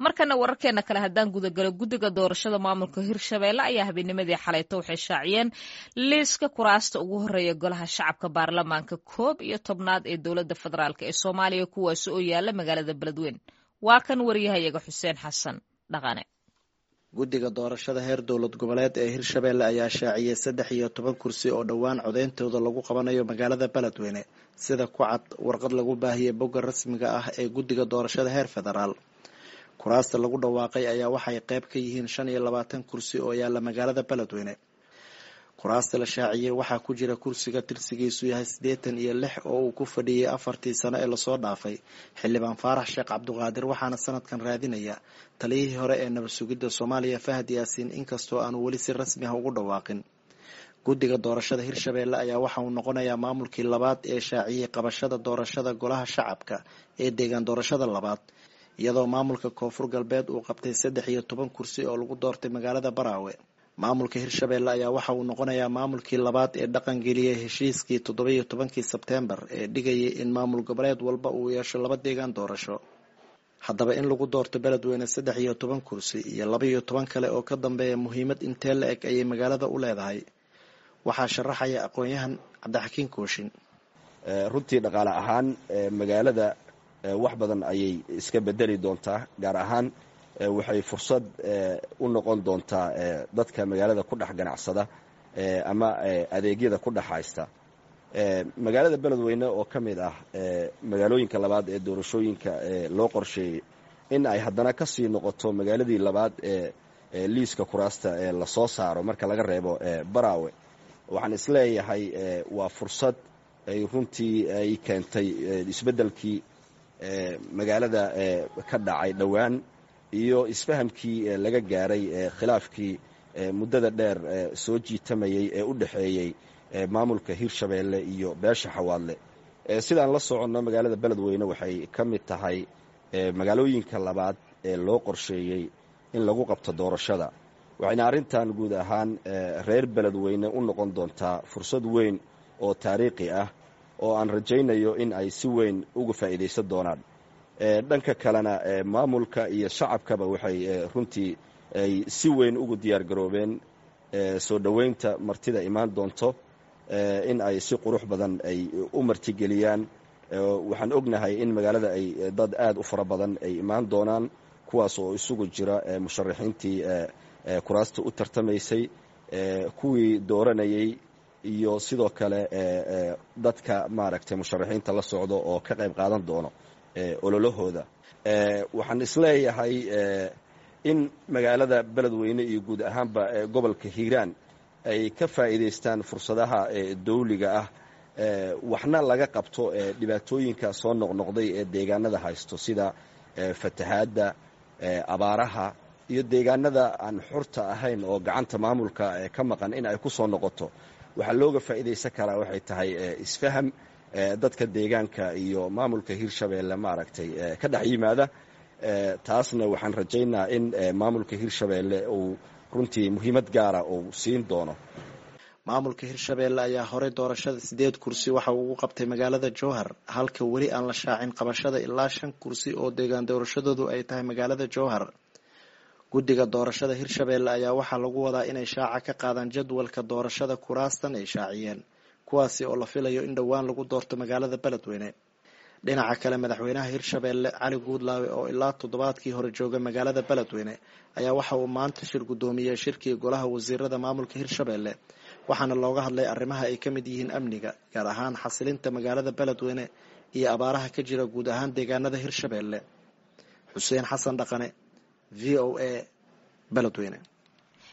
markana wararkeena kale haddaan gudagalo guddiga doorashada maamulka hirshabeelle ayaa habeennimadii xalayto waxay shaaciyeen liiska kuraasta ugu horeeya golaha shacabka baarlamaanka koob iyo tobnaad ee dowladda federaalk ee soomaaliya kuwaasi oo yaala magaalada beledweyn waa kan wariyahayaga xuseen xasan dhaqane guddiga doorashada heer dowlad goboleed ee hirshabeelle ayaa shaaciyey saddex iyo toban kursi oo dhowaan codeyntooda lagu qabanayo magaalada beledweyne sida ku cad warqad lagu baahiyey bogga rasmiga ah ee guddiga doorashada heer federaal kuraasta lagu dhawaaqay ayaa waxay qayb ka yihiin shan iyo labaatan kursi oo yaalla magaalada beledweyne kuraasta la shaaciyey waxaa ku jira kursiga tirsigiisu yahay siddeetan iyo lix oo uu ku fadhiyey afartii sano ee lasoo dhaafay xildhibaan faarax sheekh cabduqaadir waxaana sanadkan raadinaya taliyihii hore ee nabad sugidda soomaaliya fahad yaasiin inkastoo aanu weli si rasmi ah ugu dhawaaqin guddiga doorashada hirshabeelle ayaa waxa uu noqonayaa maamulkii labaad ee shaaciyey qabashada doorashada golaha shacabka ee deegaan doorashada labaad iyadoo maamulka koonfur galbeed uu qabtay saddex iyo toban kursi oo lagu doortay magaalada baraawe maamulka hirshabeelle ayaa waxa uu noqonayaa maamulkii labaad ee dhaqan geliyey heshiiskii toddobiyo tobankii sebteembar ee dhigayay in maamul goboleed walba uu yeesho laba deegaan doorasho haddaba in lagu doorto beledweyne saddex iyo toban kursi iyo laba iyo toban kale oo ka dambeeya muhiimad intee la eg ayay magaalada u leedahay waxaa sharaxaya aqoon-yahan cabdixakiin kooshin runtii dhaqaale ahaan magaalada wax badan ayay iska bedeli doontaa gaar ahaan waxay fursad u noqon doontaa dadka magaalada ku dhex ganacsada ama adeegyada ku dhex haysta magaalada beledweyne oo ka mid ah magaalooyinka labaad ee doorashooyinka loo qorsheeyey in ay haddana ka sii noqoto magaaladii labaad ee liiska kuraasta ee lasoo saaro marka laga reebo baraawe waxaan isleeyahay waa fursad ay runtii ay keentay isbeddelkii magaalada ka dhacay dhowaan iyo isfahamkii laga gaaray khilaafkii muddada dheer soo jiitamayey ee u dhexeeyey maamulka hirshabeelle iyo beesha xawaadle sidaan la soconno magaalada beledweyne waxay ka mid tahay magaalooyinka labaad ee loo qorsheeyey in lagu qabto doorashada waxayna arrintan guud ahaan reer beledweyne u noqon doontaa fursad weyn oo taariikhi ah oo aan rajaynayo in ay si weyn uga faa'iidaysan doonaan dhanka kalena maamulka iyo shacabkaba waxay runtii ay si weyn ugu diyaar garoobeen soo dhoweynta martida imaan doonto in ay si qurux badan ay u martigeliyaan waxaan ognahay in magaalada ay dad aad u fara badan ay imaan doonaan kuwaas oo isugu jira musharaxiintii kuraasta u tartamaysay kuwii dooranayey iyo sidoo kale dadka maaragtay musharaxiinta la socdo oo ka qayb qaadan doono ololahooda waxaan isleeyahay in magaalada beledweyne iyo guud ahaanba gobolka hiiraan ay ka faa'iidaystaan fursadaha dawliga ah waxna laga qabto dhibaatooyinka soo noqnoqday ee deegaanada haysto sida fatahaadda abaaraha iyo deegaanada aan xurta ahayn oo gacanta maamulka ka maqan in ay ku soo noqoto waxaa looga faa'iidaysan karaa waxay tahay isfaham dadka deegaanka iyo maamulka hirshabeelle maaragtay ka dhex yimaada taasna waxaan rajaynaa in maamulka hirshabeelle uu runtii muhiimad gaara uu siin doono maamulka hirshabeelle ayaa horey doorashada sideed kursi waxa uu ugu qabtay magaalada jowhar halka weli aan la shaacin qabashada ilaa shan kursi oo deegaan doorashadoodu ay tahay magaalada jowhar guddiga doorashada hirshabeelle ayaa waxaa lagu wadaa inay shaaca ka qaadaan jadwalka doorashada kuraastan ay shaaciyeen kuwaasi oo la filayo in dhowaan lagu doorto magaalada beledweyne dhinaca kale madaxweynaha hirshabeelle cali guudlaawe oo ilaa toddobaadkii hore jooga magaalada beledweyne ayaa waxa uu maanta shir guddoomiyey shirkii golaha wasiirada maamulka hirshabeelle waxaana looga hadlay arrimaha ay ka mid yihiin amniga gaar ahaan xasilinta magaalada beledweyne iyo abaaraha ka jira guud ahaan deegaanada hirshabeelle xuseen xasan dhaqane v o a beledweyne